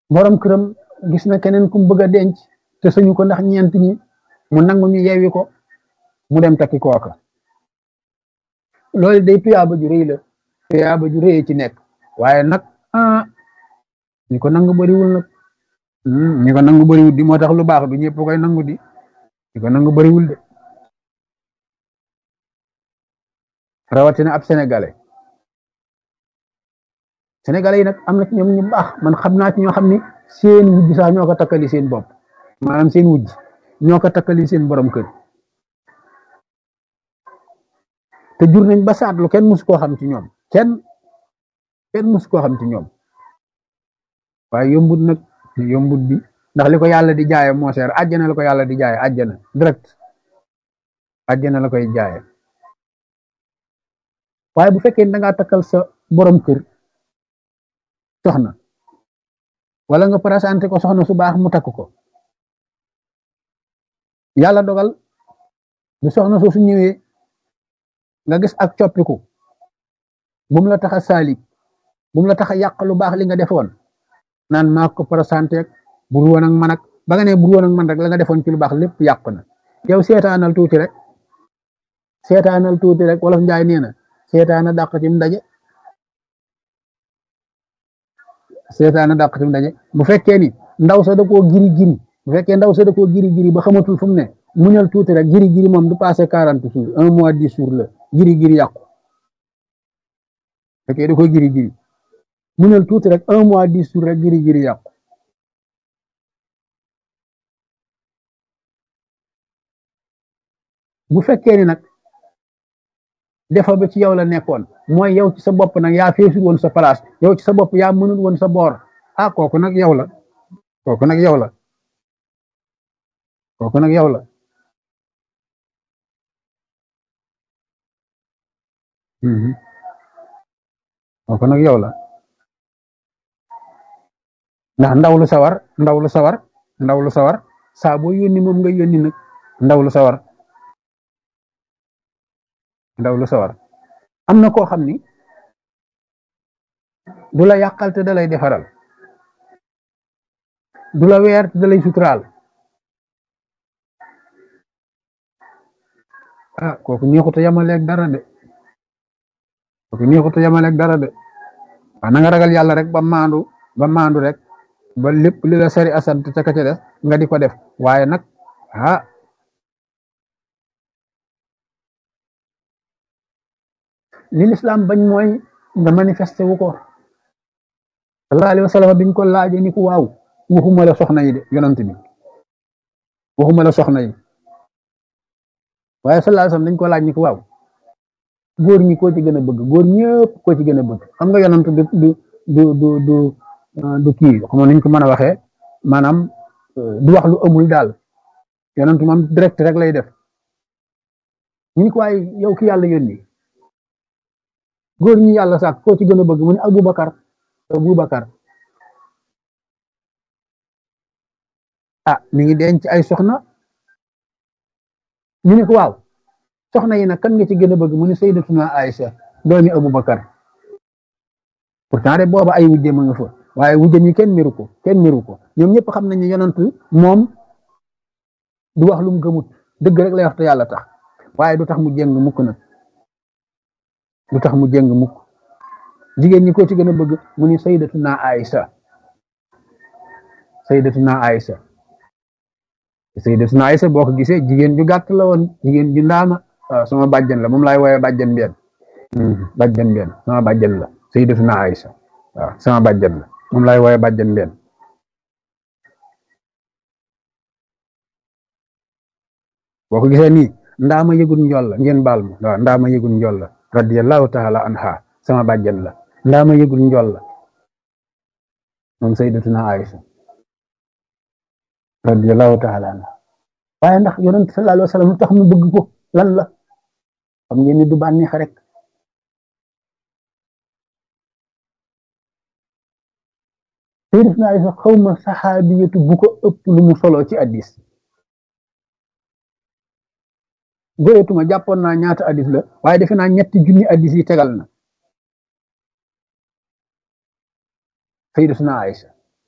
borom këram gis na keneen ku mu bëgg a denc te suñu ko ndax ñeent ñi mu nangu ñu yeewi ko mu dem takki kooka loolu day tuyaaba ju rëy la tuyaaba ju rëy ci nekk waaye nag ah ñi ko nangu bariwul nag ñi ko nangu bariwul di moo tax lu baax bi ñëpp koy nangu di ñi ko nangu bariwul de rawatina ab sénégalais sénégalais yi nag am na ci ñoom ñu baax man xam naa ci ñoo xam ni seen wujj sax ñoo ko takkali seen bopp maanaam seen wujj ñoo ko takkali seen borom kër te jur nañ ba saatlu kenn mus koo xam ci ñoom kenn kenn mus koo xam ci ñoom waaye yombut nag yombut bi ndax li ko yàlla di jaaye moo seer àjjana la ko yàlla di jaaye àjjana direct àjjana la koy jaaye waaye bu fekkee da ngaa takkal sa borom kër soxna wala nga présenté ko soxna su baax mu takk ko yàlla dogal bu soxna soo su ñëwee nga gis ak coppiku bu mu la tax a saalik bu mu la tax a yàq lu baax li nga defoon naan maa ko présenté bur woon ak man ak ba nga ne bur woon ak man rek la nga defoon ci lu baax lépp yàqu na yow seetaanal tuuti rek seetaanal tuuti rek wolof njaay nee na seetaana dàq ci mu daje seetaana dàq ci mu daje bu fekkee ni ndaw sa da koo giri giri bu fekkee ndaw sa da koo giri giri ba xamatul fu mu ne muñal tuuti rek giri giri moom du passé quarante jours un mois dix jours la giri giri yàqu fekkee da koo giri giri muñal tuuti rek un mois dix jours rek giri giri yàqu bu fekkee ni nag defa ba ci yow la nekkoon mooy yow ci sa bopp nag yaa feesul woon sa place yow ci sa bopp yaa mënul woon sa boor ah kooku nag yow la kooku nag yow la kooku nag yow la kooku nag yow la ndax ndaw lu sawar ndaw lu sawar ndaw lu sawar saa boo yónni moom nga yónni nag ndaw lu sawar ndaw lu sawar am na koo xam ni du la yàqal te da lay defaral du la weer te da lay suturaal ah kooku neexuta yamaleeg dara de kooku neexuta yamaleeg dara de waaw na nga ragal yàlla rek ba maandu ba maandu rek ba lépp li la sari asant ca ka ca def nga di ko def waaye nag ah li lislaam bañ mooy nga manifesté wu ko sallallahu alayhi wa sallam biñ ko laaje ni ko waaw waxuma la soxna yi de yonant bi waxuma la soxna yi waaye sallallahu alayhi wa sallam dañ ko laaj ni ko waaw góor ñi koo ci gën a bëgg góor ñëpp koo ci gën a bëgg xam nga yonant du du du du du du kii xam nañ ko mën a waxee maanaam du wax lu amul daal yonant moom direct rek lay def ñu ko waaye yow ki yàlla yónni góor ñi yàlla sàkk koo ci gën a bëgg mu ne Aboubacar Aboubacar ah mi ngi denc ay soxna ñu ne ko waaw soxna yi nag kan nga ci gën a bëgg mu ne Sayyidatuna Aïcha doomi Aboubacar pourtant de booba ay wujjam a nga fa waaye wujjam yi kenn miru ko kenn miru ko ñoom ñëpp xam nañ ne yonant moom du wax lu mu gëmut dëgg rek lay wax te yàlla tax waaye du tax mu jéng mukk nag lu tax mu jëng mukk jigéen ñi ko ci gën a bëgg mu ni sayyidatuna Aïsa sayyidatuna Aïsa sayyidatuna Aïsa boo ko gisee jigéen ju gàtt la woon jigéen ju ndaama waaw sama bàjjen la moom laay woowe bàjjen benn bàjjen benn sama bàjjen la sayyidatuna Aïsa waaw sama bàjjen la moom laay woowe bàjjen benn boo ko gisee nii ndaama yëgul njool la ngeen baal ma waaw ndaama yëgul njool la radiyallahu taala anha sama bàjjen la ndaama yëgul njool la moom sayyidatuna Aïsa radiyallahu taala anha waaye ndax yonent sallallahu alayhi wa sallam lu tax mu bëgg ko lan la xam ngeen ni du bànneex rek sayyidatuna Aïsa xawma saxaabiyatu bu ko ëpp lu mu solo ci addis goyetuma jàppoon naa ñaata addis la waaye defe naa ñetti junni addis yi tegal na sayyidatuna Aïsa